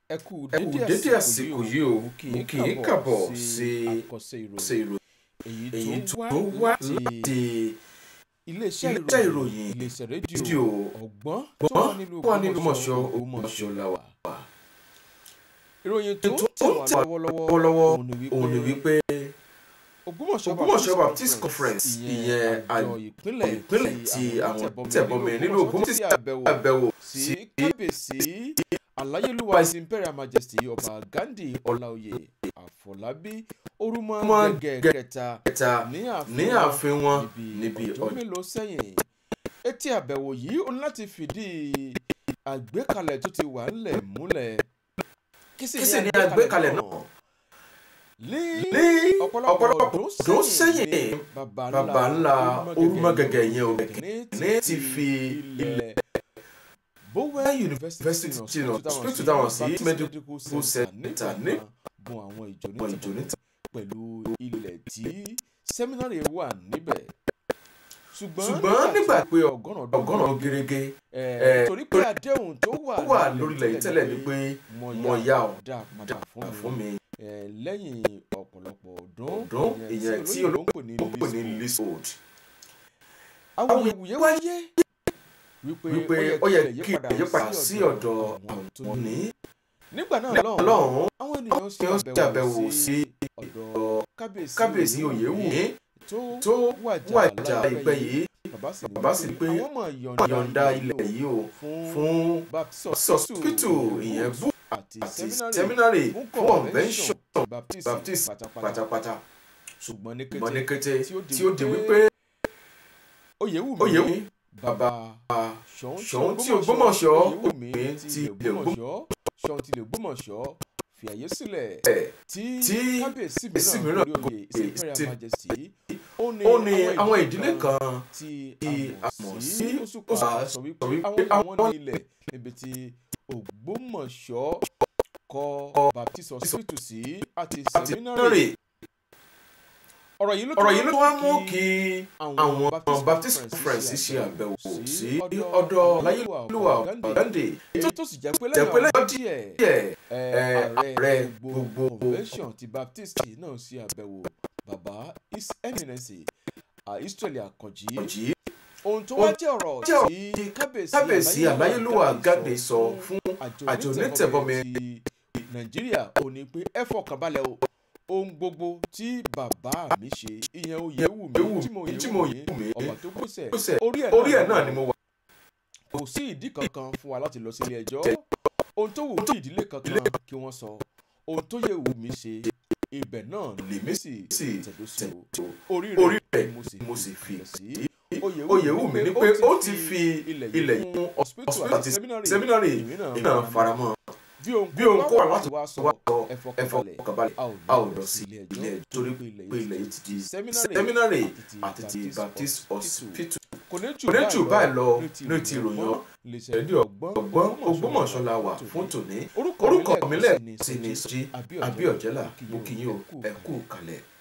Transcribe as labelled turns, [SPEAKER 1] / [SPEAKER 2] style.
[SPEAKER 1] ẹ kú
[SPEAKER 2] ẹ kú dédé àsìkò yìí o mo kì í kàbọ̀ sí
[SPEAKER 1] àkọsẹ
[SPEAKER 2] ṣe
[SPEAKER 1] ìròyìn
[SPEAKER 2] ìròyìn
[SPEAKER 1] èyí
[SPEAKER 2] tó
[SPEAKER 1] tó
[SPEAKER 2] wá
[SPEAKER 1] wá
[SPEAKER 2] láti
[SPEAKER 1] láti iléeṣẹ́
[SPEAKER 2] iléeṣẹ́
[SPEAKER 1] ìròyìn
[SPEAKER 2] ìròyìn
[SPEAKER 1] iléeṣẹ́ rédíò
[SPEAKER 2] rédíò
[SPEAKER 1] ọ̀gbọ́n tó wà
[SPEAKER 2] gbọ́n
[SPEAKER 1] nílùú
[SPEAKER 2] wà nínú mọ̀ṣọ́
[SPEAKER 1] Ògbómọ̀ṣọ́
[SPEAKER 2] Ògbómọ̀ṣọ́ la wà.
[SPEAKER 1] ìròyìn tó
[SPEAKER 2] tó
[SPEAKER 1] tẹ̀
[SPEAKER 2] ń
[SPEAKER 1] wá
[SPEAKER 2] tẹ̀
[SPEAKER 1] lọ́wọ́lọ́wọ́
[SPEAKER 2] lọ́wọ́lọ́wọ́
[SPEAKER 1] òun ni
[SPEAKER 2] òun ni
[SPEAKER 1] wípé
[SPEAKER 2] wípé
[SPEAKER 1] Ògbómọ̀ṣọ́
[SPEAKER 2] Ògbómọ̀ṣọ́ Baptist Conference ìyẹn
[SPEAKER 1] àjọ ìpínlẹ̀
[SPEAKER 2] ìpínlẹ̀ tí àwọn tẹ̀bọmi nílùú Ògbómọ̀ṣọ́
[SPEAKER 1] ti
[SPEAKER 2] ti
[SPEAKER 1] àbẹ̀wò
[SPEAKER 2] àbẹ̀wò
[SPEAKER 1] sí
[SPEAKER 2] sí
[SPEAKER 1] kábíyèsí aláyélúwà his imperial majesty ọba gandhi ọláoyè àfọlábí orúmọ
[SPEAKER 2] Orúmọ
[SPEAKER 1] gẹ́gẹ́ kẹta
[SPEAKER 2] kẹta
[SPEAKER 1] ní
[SPEAKER 2] ní
[SPEAKER 1] ààfin
[SPEAKER 2] ààfin wọn
[SPEAKER 1] níbi
[SPEAKER 2] níbi
[SPEAKER 1] ọjọ́
[SPEAKER 2] ọjọ́
[SPEAKER 1] mélòó sẹ́yìn etí àbẹ̀wò yìí ó ní láti fìdí àgbékalẹ̀ tó ti wà ńlẹ̀ múlẹ̀
[SPEAKER 2] kí sì ní àgbékalẹ̀ náà
[SPEAKER 1] ní
[SPEAKER 2] ní
[SPEAKER 1] ọ̀pọ̀lọpọ̀
[SPEAKER 2] ọ̀pọ̀lọpọ̀
[SPEAKER 1] ọdún
[SPEAKER 2] ọdún
[SPEAKER 1] sẹ́yìn
[SPEAKER 2] sẹ́yìn
[SPEAKER 1] baba
[SPEAKER 2] baba ńlá Orúmọgẹ̀gẹ̀ yẹn o
[SPEAKER 1] ní
[SPEAKER 2] ní ti fi
[SPEAKER 1] ilẹ̀ Bowen University
[SPEAKER 2] University
[SPEAKER 1] náà
[SPEAKER 2] náà
[SPEAKER 1] split
[SPEAKER 2] split to down sí
[SPEAKER 1] Baptist
[SPEAKER 2] medical
[SPEAKER 1] Center
[SPEAKER 2] center
[SPEAKER 1] ní
[SPEAKER 2] ní
[SPEAKER 1] gun àwọn ìjọ ní
[SPEAKER 2] ìjọ ní
[SPEAKER 1] pẹ̀lú ilẹ̀ tí sẹ́mínárì wà níbẹ̀ ṣùgbọ́n
[SPEAKER 2] ṣùgbọ́n nígbà pé
[SPEAKER 1] ọgọ́rùn ọdún
[SPEAKER 2] ọgọ́rùn-ún gẹ́gẹ́
[SPEAKER 1] ẹ̀ torí pé àdéhùn tó wà
[SPEAKER 2] ó wà lórílẹ̀ yìí tẹ́lẹ̀ ni pé mo yá ọ
[SPEAKER 1] dá padà fún
[SPEAKER 2] fún
[SPEAKER 1] mi
[SPEAKER 2] mi
[SPEAKER 1] ẹ̀ lẹ́yìn ọ̀pọ̀lọpọ̀ ọdún
[SPEAKER 2] ọdún ìyẹn tí olóńgbò
[SPEAKER 1] ní
[SPEAKER 2] ó pè ní leasehold
[SPEAKER 1] awuyewuye wáyé wípé
[SPEAKER 2] wípé ó yẹ kí ìyípadà sí ọ̀dọ̀ àwọn ní
[SPEAKER 1] nígbà náà lọ́hùn
[SPEAKER 2] lọ́hùn
[SPEAKER 1] àwọn ènìyàn ṣe
[SPEAKER 2] ó ṣe àbẹ̀wò
[SPEAKER 1] àbẹ̀wò
[SPEAKER 2] sí
[SPEAKER 1] sí ọ̀dọ̀ kábíyèsí
[SPEAKER 2] kábíyèsí Oyèwùmí
[SPEAKER 1] tó
[SPEAKER 2] tó
[SPEAKER 1] wàjà
[SPEAKER 2] wàjà ìpẹ́ yìí
[SPEAKER 1] bàbá sì
[SPEAKER 2] bàbá sì ní pé
[SPEAKER 1] àwọn ọmọ
[SPEAKER 2] yọ̀ǹda ilẹ̀ yìí o
[SPEAKER 1] fún
[SPEAKER 2] fún
[SPEAKER 1] baptist
[SPEAKER 2] hospital ìyẹn bú
[SPEAKER 1] àti
[SPEAKER 2] àti
[SPEAKER 1] seminary
[SPEAKER 2] seminary
[SPEAKER 1] fún
[SPEAKER 2] fún
[SPEAKER 1] convention
[SPEAKER 2] convention
[SPEAKER 1] baptist
[SPEAKER 2] Baptist
[SPEAKER 1] pátápátá
[SPEAKER 2] pátápátá
[SPEAKER 1] ṣùgbọ́n ní
[SPEAKER 2] mọ ní
[SPEAKER 1] kété
[SPEAKER 2] kété
[SPEAKER 1] tí ó di
[SPEAKER 2] tí ó di
[SPEAKER 1] wípé
[SPEAKER 2] wípé
[SPEAKER 1] Oyèwùmí
[SPEAKER 2] Oyèwùmí
[SPEAKER 1] bàbá
[SPEAKER 2] bàbá
[SPEAKER 1] ṣọ̀ún
[SPEAKER 2] tí Ògbómọ̀ṣọ́
[SPEAKER 1] Oyèwùmí
[SPEAKER 2] Oyèwùmí
[SPEAKER 1] ti
[SPEAKER 2] ti
[SPEAKER 1] ilẹ̀
[SPEAKER 2] ilẹ̀
[SPEAKER 1] Ògbómọ̀ṣọ́ ṣọ̀ún ti ilẹ̀ Ògbómọ̀ṣọ́ fi àyè sílẹ̀
[SPEAKER 2] ẹ̀
[SPEAKER 1] tí
[SPEAKER 2] tí
[SPEAKER 1] kábíyèsí
[SPEAKER 2] kábíyèsí
[SPEAKER 1] mìíràn
[SPEAKER 2] mìíràn
[SPEAKER 1] lórí oyè
[SPEAKER 2] gòkè
[SPEAKER 1] his imperial
[SPEAKER 2] sí-
[SPEAKER 1] majesty ó
[SPEAKER 2] ó ní àwọn ìdílé kan
[SPEAKER 1] tí
[SPEAKER 2] tí
[SPEAKER 1] a
[SPEAKER 2] a
[SPEAKER 1] mọ̀
[SPEAKER 2] mọ̀
[SPEAKER 1] sí
[SPEAKER 2] sí
[SPEAKER 1] Òṣùpá
[SPEAKER 2] Òṣùpá
[SPEAKER 1] sọ wípé
[SPEAKER 2] sọ wípé
[SPEAKER 1] àwọn àwọn
[SPEAKER 2] àwọn
[SPEAKER 1] ní ilẹ̀ níbi tí Ògbómọ̀ṣọ́ kọ́ Baptist hospital sí àti
[SPEAKER 2] àti
[SPEAKER 1] seminary
[SPEAKER 2] seminary
[SPEAKER 1] ọ̀rọ̀ yìí ló
[SPEAKER 2] ọ̀rọ̀ yìí ló wá mú
[SPEAKER 1] kí
[SPEAKER 2] kí àwọn Baptist Conference ṣe àbẹ̀wò sí ọ̀dọ̀ Ọláyélúwà Gandhi
[SPEAKER 1] tó tó sì jẹ́ pé
[SPEAKER 2] jẹ́ pé
[SPEAKER 1] lẹ́yìn
[SPEAKER 2] lẹ́yìn
[SPEAKER 1] ọdún díẹ̀
[SPEAKER 2] díẹ̀
[SPEAKER 1] ẹ,
[SPEAKER 2] ẹ,
[SPEAKER 1] ààrẹ
[SPEAKER 2] ààrẹ
[SPEAKER 1] gbogbo
[SPEAKER 2] gbogbo
[SPEAKER 1] convention ti Baptist náà ṣe àbẹ̀wò bàbá his eminence Israeli Àkànjí
[SPEAKER 2] ọ̀jì
[SPEAKER 1] ohun tó wá jẹ́ ọ̀rọ̀
[SPEAKER 2] jẹ́ ọ̀rọ̀
[SPEAKER 1] tí kábíyèsí
[SPEAKER 2] kábíyèsí Aláyélúwà Gandhi sọ fún àjọ onítẹ̀bọmi
[SPEAKER 1] ti Nàìjíríà ò ní pé ẹ fọkàn balẹ̀ o ohun gbogbo tí bàbá mi ṣe ìyẹn Oyèwùmí tí mo
[SPEAKER 2] tí mo
[SPEAKER 1] Oyèwùmí
[SPEAKER 2] Oyèwùmí
[SPEAKER 1] ọba tó gbèsè
[SPEAKER 2] gbèsè
[SPEAKER 1] orí ẹ̀
[SPEAKER 2] orí ẹ̀ náà ni mo wà
[SPEAKER 1] kò sí ìdí kankan fún wa láti lọ sílé ẹjọ́ ohun tó wù kí ìdílé kankan kí wọ́n sọ ohun tó yẹ wù mí ṣe ibẹ̀ náà lèmi sì
[SPEAKER 2] sì
[SPEAKER 1] tẹ̀dó sí o
[SPEAKER 2] tẹ̀tò
[SPEAKER 1] orí
[SPEAKER 2] orí
[SPEAKER 1] rẹ̀
[SPEAKER 2] rẹ̀
[SPEAKER 1] ni
[SPEAKER 2] mo sì fi
[SPEAKER 1] sí
[SPEAKER 2] Oyèwùmí ní pé ó ti fi ilẹ̀ yìí fún hospital àti seminary
[SPEAKER 1] èmi náà
[SPEAKER 2] èmi náà faramọ́
[SPEAKER 1] bí ohun
[SPEAKER 2] bí ohun kó wà láti
[SPEAKER 1] wá sọ
[SPEAKER 2] wá sọ
[SPEAKER 1] ẹ
[SPEAKER 2] ẹ
[SPEAKER 1] fọkànbalẹ̀
[SPEAKER 2] fọkànbalẹ̀
[SPEAKER 1] a ò
[SPEAKER 2] a ò lọ sí ilé ẹjọ́ torí pé ilẹ̀ yìí ti di
[SPEAKER 1] Seminary
[SPEAKER 2] seminary
[SPEAKER 1] àti
[SPEAKER 2] àti
[SPEAKER 1] ti
[SPEAKER 2] ti Baptist
[SPEAKER 1] Hospital.
[SPEAKER 2] hospital
[SPEAKER 1] kò ní
[SPEAKER 2] kò ní jù báyìí lọ ní ti
[SPEAKER 1] ìròyìn
[SPEAKER 2] ìròyìn
[SPEAKER 1] ọ
[SPEAKER 2] rédíò ọgbọ́n Ògbómọ̀ṣọ́ la wà fún tòní
[SPEAKER 1] orúkọ
[SPEAKER 2] orúkọ mi
[SPEAKER 1] mi
[SPEAKER 2] lẹ́ẹ̀kan sí
[SPEAKER 1] lẹ́ẹ̀kan
[SPEAKER 2] ni
[SPEAKER 1] sí
[SPEAKER 2] Sọjí
[SPEAKER 1] ni
[SPEAKER 2] Abíọ́jẹ́lá mo kí yín o ẹ kú kalẹ̀.